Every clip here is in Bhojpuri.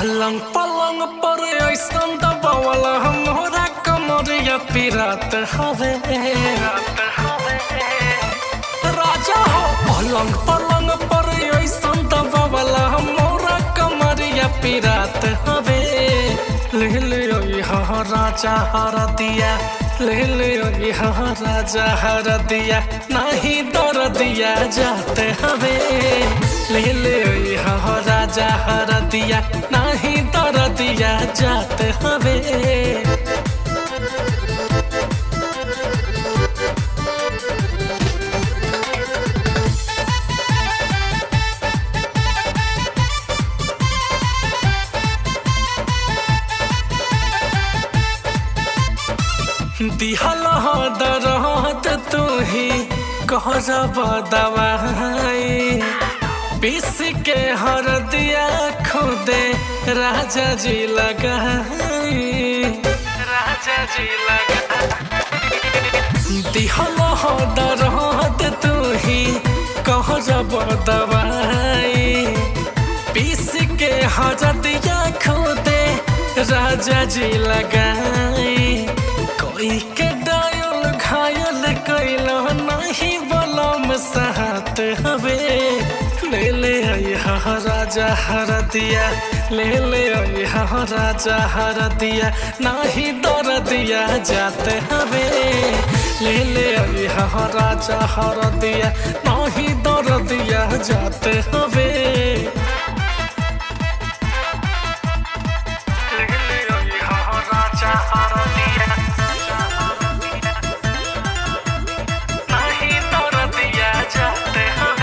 पलंग पलंग पर ऐसन दबावला हमरा कमरिया पिरात हवे राजा हो पलंग पलंग पर ऐसन दबावला हमरा कमरिया पिरात हवे ले ले यहाँ राजा हर दिया ले ले यहाँ राजा हर दिया नहीं दर दिया जाते हवे ले ले यहाँ राजा हर दिया नहीं दर दिया जाते हवे दिहल दरहत तू ही कह दवाई पीस के हर दिया खुदे राजा जी लगाई राजा जी लगाई दिहल दरहत तू ही कह दवाई पीस के हर दिया खुदे राजा जी लगाई कोई के डायल घायल कैल नहीं बलम सहत हवे ले ले यहाँ राजा हर दिया ले ले यहाँ राजा हर दिया नहीं दर दिया जाते हवे ले ले यहाँ राजा हर दिया नहीं दर दिया जाते हवे राजा हर दिया नहीं दर दिया जाते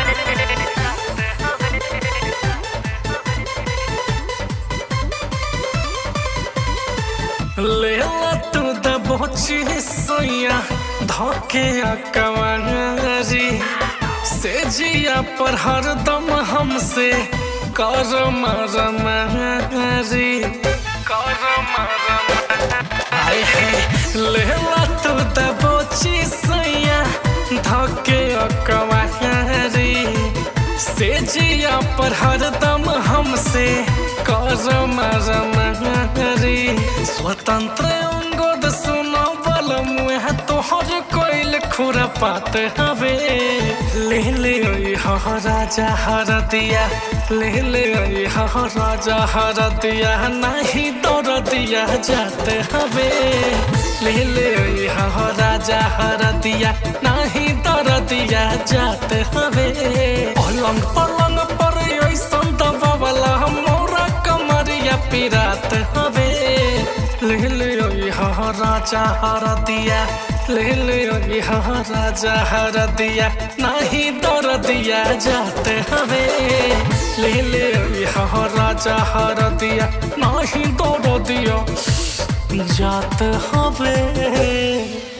ले तू दबोची सोया धोके कवारी से जिया पर हरदम हमसे कर मरमारी कर आए है ले तू दबोची सोया धोके कवारी से जिया पर हरदम हमसे कर मरमारी स्वतंत्र अंगद सुनो बल मुह तोहर कोइल खुरा पात हवे ले ले हाँ राजा हर दिया ले ले हाँ राजा हर दिया नहीं दौड़ दिया जाते हवे ले ले हाँ राजा हर दिया नहीं दौड़ दिया जाते हवे पलंग पलंग पर ऐसन दबावला मोरा कमरिया पिरात हवे ले ले यहाँ राजा हर दिया ले ले यहाँ राजा हर दिया नहीं दर दिया जाते हवे ले ले यहाँ राजा हर दिया नहीं दर दिया जाते हवे